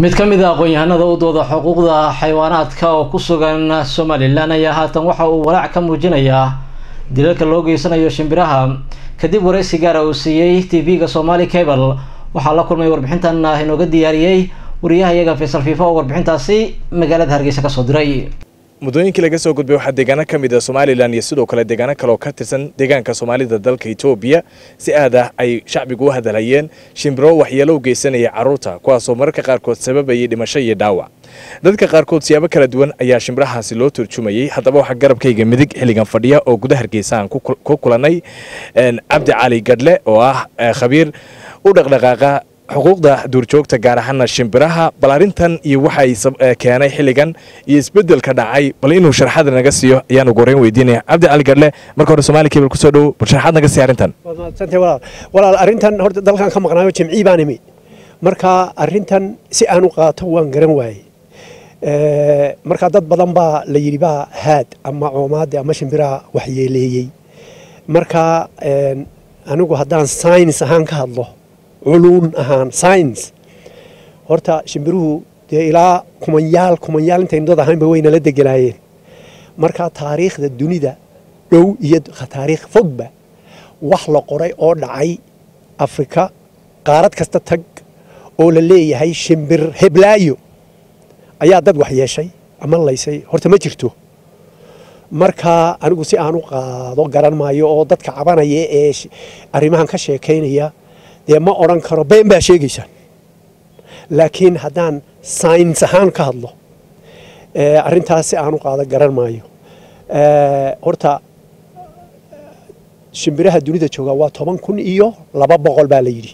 mid ka mid a aqoon-yahanada u dooda xuquuqda xayawaanaadka oo ku sugan somalilan ayaa haatan waxa uu walaac ka muujinayaa dilalka loo geysanayo shimbiraha kadib waraysi gaara uu siiyey t v-ga somali cable waxaa la kulmay warbixintan inooga diyaariyey wariyaha iyaga faysal fiifo oo warbixintaasi magaalada hargeysa kasoo diray muddooyinkii laga soo gudbay waxaa deegaano ka mid a somalilan iyo sidoo kale deegaano kale oo ka tirsan deegaanka soomaalida dalka etoobiya si aad ah ay shacbigu u hadalhayeen shimbiro waxyeelo u geysanaya carruurta kuwaasoo mararka qaarkood sababayay dhimasho iyo dhaawac dadka qaarkood siyaabo kala duwan ayaa shimbirahaasi loo turjumayey haddaba waxaa garabkayga midig xilligan fadhiya oo gudaha hargeysa aan ku kulannay cabdi cali gadhle oo ah khabiir u dhaqdhaqaaqa xuquuqda duurjoogta gaar ahaana shimbiraha bal arrintan iyo waxa ay keenay xilligan iyo isbeddelka dhacay bal inuu sharaxaad naga siiyo ayaan ugu horreyn weydiinaya cabdi cali gadhle marka hore somaali cable kusoo dhowo bal sharaxaad naga siiya arrintan walaal arrintan horta dalkan ka maqnaayo jimcii baan imi marka arrintan si aan u qaato waan garan waayey marka dad badan baa la yidhi baa haad ama coomaade ama shimbiraha waxyeeleeyey marka anigu haddaan saynis ahaan ka hadlo culuun ahaan science horta shimbiruhu dee ilaa kumanyaal kumanyaal intaynu dad ahaynba waynala degelaayeen marka taariikhda dunida dhow iyo taariikh fogba wax la qoray oo dhacay afrika qaarad kasta tag oo la leeyahay shimbir heblaayo ayaa dad wax yeeshay ama laysay horta ma jirto marka anigu si aan u qaado garan maayo oo dadka cabanaya ee arrimahan ka sheekaynaya dee ma odhan karo been baa sheegaysaan laakiin haddaan sayns ahaan ka hadlo arrintaas si aan u qaado garan maayo horta shimbiraha dunida jooga waa toban kun iyo laba boqol baa la yidhi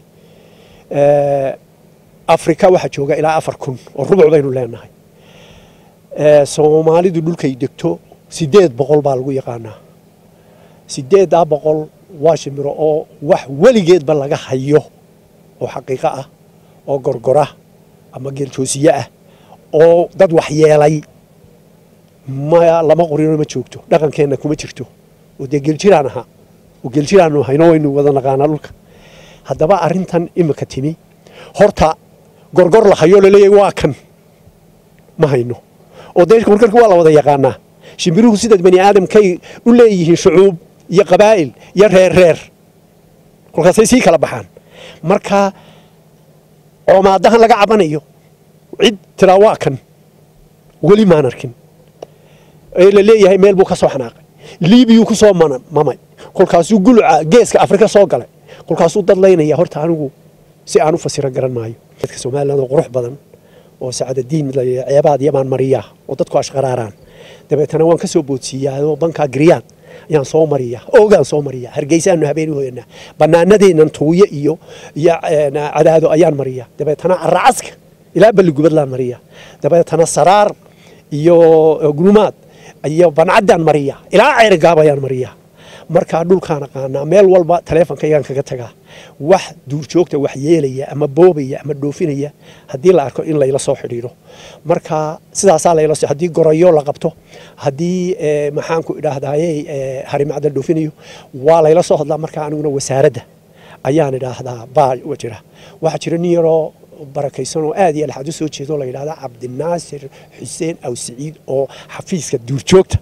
afrika waxaa jooga ilaa afar kun oo rubuc baynu leenahay soomaalidu dhulkay degto siddeed boqol baa lagu yaqaanaa siddeeddaa boqol waa shimbiro oo wax weligeedba laga hayo oo xaqiiqo ah oo gorgora ama geeljoosiye ah oo dad waxyeelay ma lama qorino ma joogto dhaqankeenna kuma jirto oo dee geeljiraan ahaa oo geeljiraanu hayno waynu wada naqaanaa dhulka haddaba arrintan imika timi horta gorgor la hayo laleeyahay waa kan ma hayno oo dee gorgorka waa la wada yaqaanaa shimbiruhu sida bani aadamkay u leeyihiin shucuub iyo qabaa'il iyo reer reer kolkaasay sii kala baxaan marka coomaadahan laga cabanayo cid tiraa waa kan weli maan arkin ee la leeyahay meel buu ka soo xanaaqay liibiyuu ku soo mamay kolkaasuu guluca geeska afrika soo galay kolkaasuu dad laynaya horta anigu si aan u fasiro garan maayo dadka somaliland oo qurux badan oo sacadadiin ceebaad yamaan mariyaa oo dadku ashqaraaraan dabeetana waan ka soo boodsiiyaa oo bankaa giriyaad ayaan soo mariyaa oogaan soo mariyaa hargeysaanu habeen hoyanaa banaanadeennan tuuyo iyo iyo cadaado ayaan mariyaa dabeetana caracaska ilaa balligubadlaan mariyaa dabeetana saraar iyo gulumaad iyo bancaddaan mariyaa ilaa ceerigaab ayaan mariyaa markaa dhulkaan aqaanaa meel walba taleefonkaygaan kaga tagaa wax duurjoogta wax yeelaya ama boobaya ama dhoofinaya haddii la arko in layla soo xidhiidho marka sidaasaa layla haddii gorayo la qabto haddii maxaanku idhaahdaaye harimacdal dhoofinayo waa layla soo hadlaa markaa aniguna wasaaradda ayaan idhaahdaa baa jira waxaa jira nin yaroo barakaysan oo aad iyo alxaad u soo jeedo la yidhahda cabdinaasir xuseen aw siciid oo xafiiska duurjoogta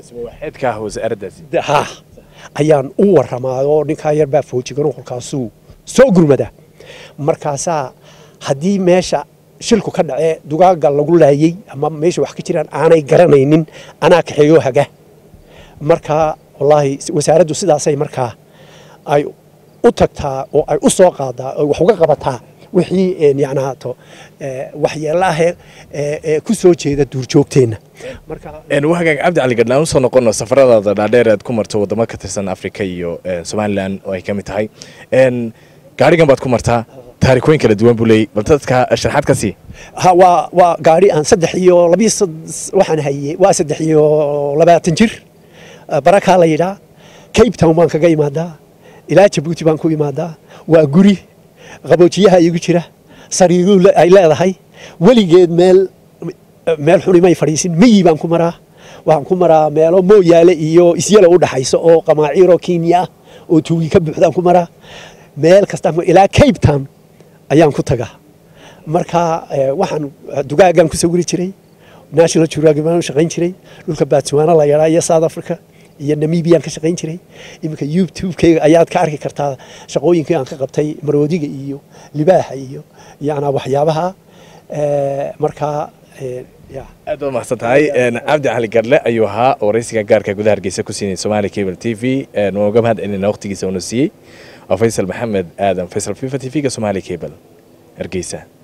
ha ayaan u waramaa oo ninkaa yar baa foojigan kolkaasuu soo gurmadaa markaasaa haddii meesha shilku ka dhacee dugaaga lagu laayey ama meesha wax ka jiraan aanay garanaynin anaa kaxeeyoo haga markaa wallaahi wasaaraddu sidaasay markaa ay u tagtaa oo ay u soo qaadaa oo wax uga qabataa wixii yacnaato waxyeelaha ee ku soo jeeda duurjoogteenna wahagaag cabdi cali gadhaan usoo noqono safaradaada dhaadheer aad ku marto waddamo ka tirsan afrika iyo somalilan oo ay ka mid tahay gaarigan baad ku martaa taarikooyin kala duwan buu leeyay bal dadka sharxaad ka sii ha waa waa gaari aan saddex iyo labiyo waxaan hayey waa saddex iyo labaatan jir barakaa la yidhaa cape town baan kaga imaadaa ilaa jabuuti baan ku imaadaa waa guri qaboojiyaha igu jira sariiruu ay leedahay weligeed meel meel xunimay fadhiisin miyi baan ku maraa waxaan ku maraa meelo mooyaale iyo isyala u dhaxayso oo qamaaciiroo kenya ah oo tuugi ka buuxdaan ku maraa meel kastaan ilaa cape town ayaan ku tagaa marka waxaan dugaagaan ku sawiri jiray national geographic baan u shaqayn jiray dhulka batswana la yadhaa iyo south africa iyo namibiaan ka shaqayn jiray iminka youtube-kayga ayaad ka arki kartaa shaqooyinkii aan ka qabtay maroodiga iyo libaaxa iyo yana waxyaabaha markaa aad baad mahadsan tahay cabdi cali garle ayuu ahaa waraysiga gaarka gudaha hargeysa ku siinay somali cable t v waan uga mahad celinayna waqtigiisa uuna siiyey waa faysal maxamed aadan faysal fifa t v-ga somali cable hargeysa